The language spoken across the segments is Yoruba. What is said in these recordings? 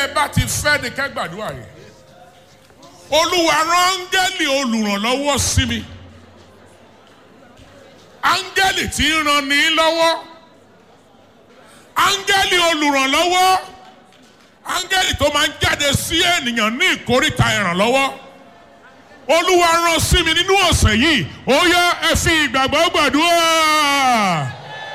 ẹ bá ti fẹ́ ni kẹ́ gbàdúrà yìí olúwa rán áńgẹ́lì olùrànlọ́wọ́ sí mi áńgẹ́lì tí ń ran ní lọ́wọ́ áńgẹ́lì olùrànlọ́wọ́ áńgẹ́lì tó máa ń jáde sí ènìyàn ní ìkórìtà ìrànlọ́wọ́ olúwa rán sí mi nínú ọ̀sẹ̀ yìí ó yá ẹ fi ìgbàgbọ́ gbàdúrà.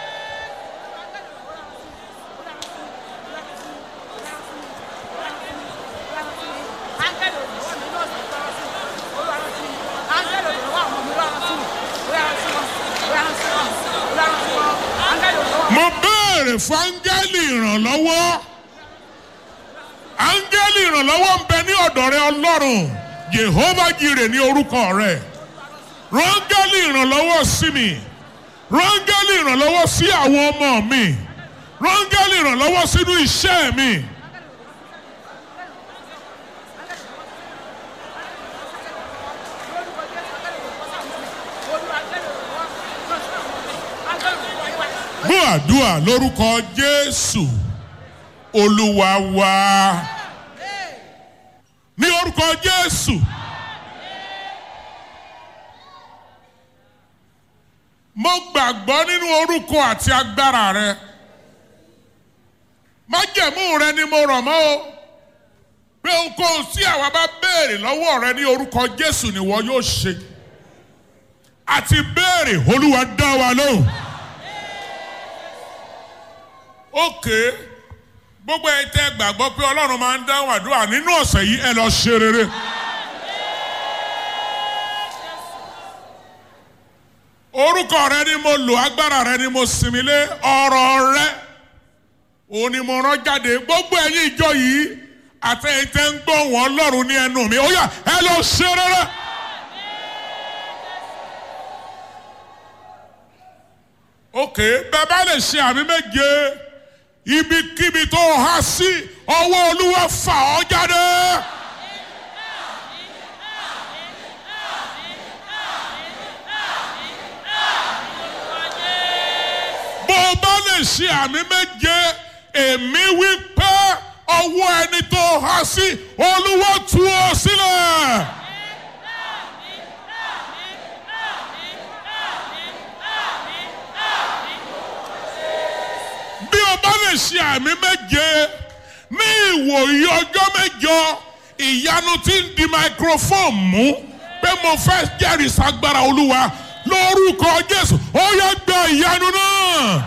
mo béèrè fún áńgẹ́lì ìrànlọ́wọ́ áńgẹ́lì ìrànlọ́wọ́ ń bẹ ní ọ̀dọ̀ rẹ ọlọ́run yehova jire ní orúkọ rẹ rángẹ́lì ìrànlọ́wọ́ sí mi rángẹ́lì ìrànlọ́wọ́ sí àwọn ọmọ mi rángẹ́lì ìrànlọ́wọ́ sínú iṣẹ́ mi. gbọ́ àdúrà lórúkọ jésù olúwa wa ní orúkọ jésù. mo gbàgbọ́ nínú orúkọ àti agbára rẹ májẹ̀mú rẹ ni mo rọ̀ mọ́ o pé ohunkóhun tí àwa bá béèrè lọ́wọ́ rẹ ní orúkọ jésù ni wọ́n yóò ṣe àti béèrè olúwa dá wa lóhùn. ókè gbogbo ẹ tẹ́ gbàgbọ́ pé ọlọ́run máa ń dáhùn àdúrà nínú ọ̀sẹ̀ yìí ẹ lọ ṣe rere. orúkọ rẹ ni mo lò agbára rẹ ni mo sinmi lé ọ̀rọ̀ rẹ òun ni mo rán jáde gbogbo ẹ̀yin ìjọ yìí àtẹ̀yìntẹ́ ń gbọ́ wọn ọlọ́run ní ẹnu mi ó yá ẹ lọ ṣe rere. ókè bẹ́ẹ̀ bá lè ṣe àmì méje ibikíbi tó há sí ọwọ́ olúwa fà ọ́ jáde. bó o bá lè ṣe àmì méje èmi wí pé ọwọ́ ẹni tó há sí olúwa tú ọ sílẹ̀. bí o bá lè ṣe àmì méje ní ìwòye ọjọ́ mẹ́jọ ìyanu tí ń di microphone mú pé mo fẹ́ jẹ́rìí sagbára olúwa lórúkọ jésù ó yẹ gba ìyanu náà.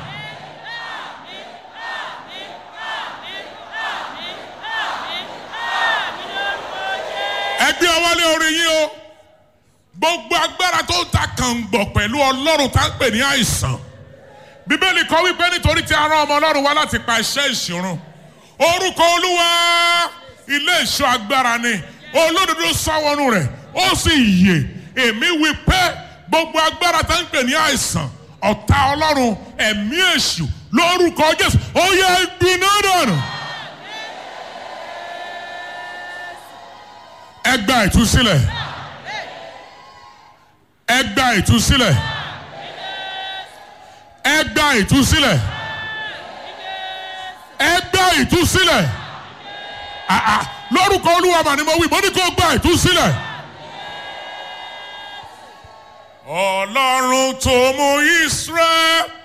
ẹgbẹ́ ọwọ́lé orí yín o gbogbo agbára tó ń ta kàngbọ̀ pẹ̀lú ọlọ́run tá ń pè ní àìsàn bíbélì kọ wípé nítorí tí a rán ọmọ ọlọ́run wá láti pa iṣẹ́ ìṣòro orúkọ olúwa ilé ìṣọ́ agbára ni olódodo sáwọnú rẹ̀ ó sì yè èmi wí pé gbogbo agbára tá ń pè ní àìsàn ọ̀tá ọlọ́run ẹ̀mí èṣù lórúkọ jésù ó yẹ gbiná dànù. ẹ gba ìtúsílẹ̀ ẹ gba ìtúsílẹ̀ ẹ gba ìtúsílẹ̀ ẹ gba ìtúsílẹ̀ àà lórúkọ olúwa mà ni mo wí mo ní kó gba ìtúsílẹ̀. ọlọ́run tó mú israel